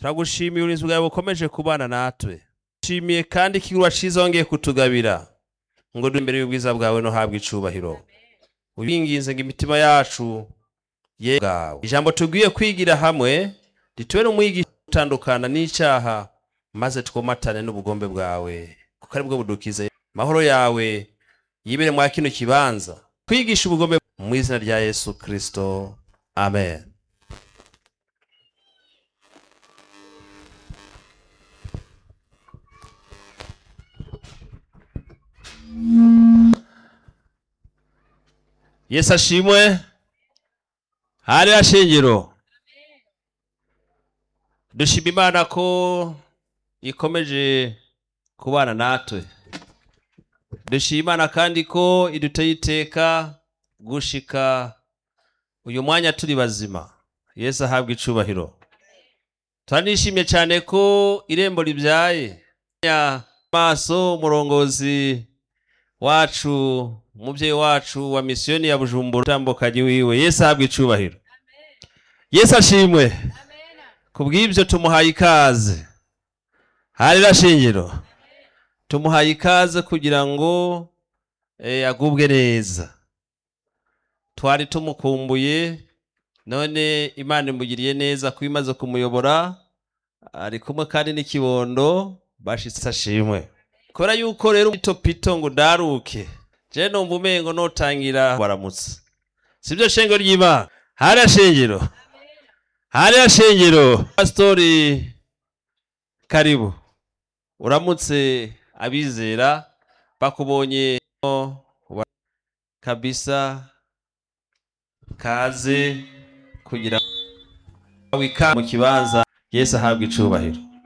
turagushimiye uburinzi bwawe bukomeje kubana natwe shimiye kandi ikigurwa ciza wongeye kutugabira ngo duri imbere y'ubwiza bwawe no habwa icubahiro ubinginze ngo imitima yacu ye bwawe ijambo tugwiye kwigira hamwe rituwe n'umwigisha utandukana n'icyaha maze twomatane n'ubugombe bwawe kuko ari bwo budukiza mahoro yawe yibere mwa kino kibanza kwigisha ubugombe mu izina rya yesu kristo amen yesu ashimwe hari ashingiro dushima imana ko ikomeje kubana natwe dushima imana kandi ko iduteye iteka gushika uyu mwanya turi bazima yesu ahabwa icubahiro turanishimye cyane ko irembo ribyaye maso umurongozi wacu umubyeyi wacu wa misiyoni ya bujumbura utambukanyi wiwe yesu ahabwa icubahiro yesu ashimwe ku bw'ibyo tumuhaye ikaze harira shingiro tumuhaye ikaze kugira ngo eh, agubwe neza twari tumukumbuye none imana imugiriye neza kuba imaze kumuyobora ari kumwe kandi n'ikibondo bashitse ashimwe kubera yuko rero pito pito ngo daruke je numva umengo notangira baramutse sibyo shengero ry'imana hariya shengero hariya shengero pasitori karibu uramutse abizera bakubonye kabisa kaze kugira wika mu kibanza yesu ahabwa icubahiro